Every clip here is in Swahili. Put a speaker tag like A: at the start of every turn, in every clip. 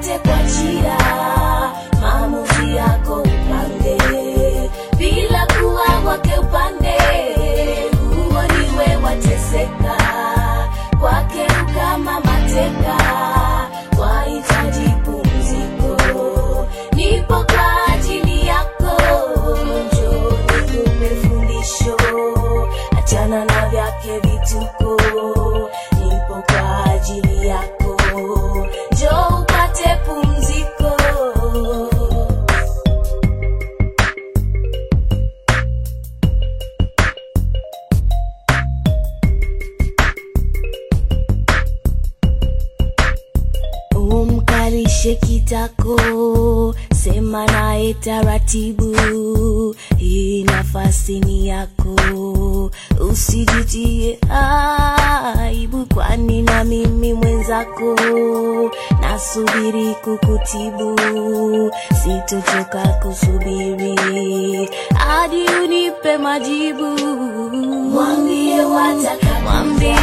A: upate kuachia maamuzi yako upange bila kuwa wake upande huo niwe wateseka kwake kama mateka wahitaji pumziko nipo kwa ajili yako njoo nikupe fundisho achana na vyake vituko nipo kwa ajili yako njoo upate pumziko umkalishe kitako sema naye taratibu hii nafasi ni yako usijitie aibu kwani na mimi mwenzako nasubiri kukutibu sitochoka kusubiri hadi unipe majibu mwambie wataka mwambie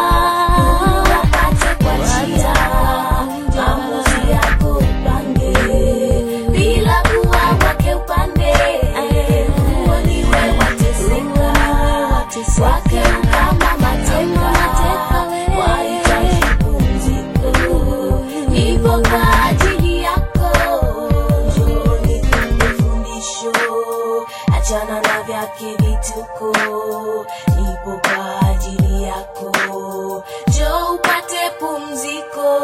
A: wapate kuachia maamuzi yako upange bila kuwa wake upande huo niwe wateseka wake kama mateka wahitaji pumziko nipo kwa ajili yako njoo nikupe fundisho achana na vyake vituko nipo kwa ajili yako njoo upate pumziko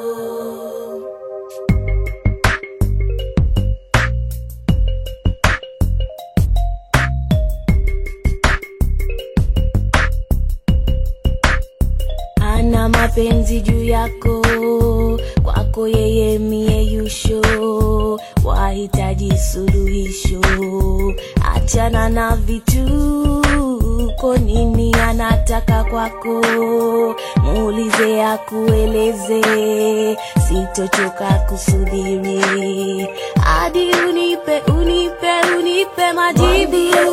A: ana mapenzi juu yako kwako yeye mie yusho wahitaji suluhisho achana na vituko nini anataka kwako muulize akueleze sitochoka kusubiri hadi unipe unipe unipe majibu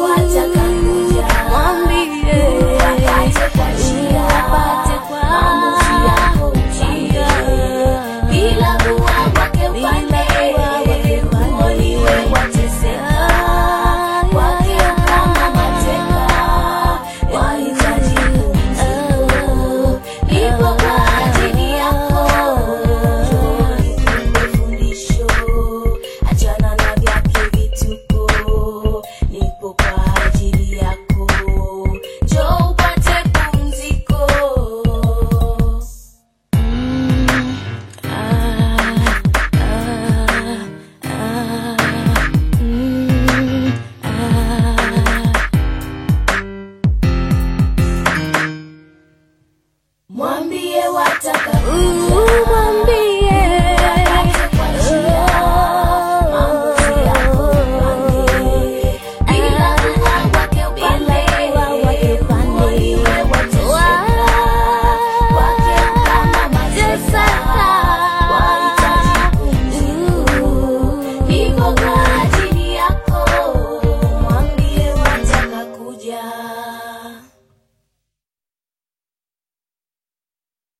A: mwambie upate kwa
B: bila kuwa wake upande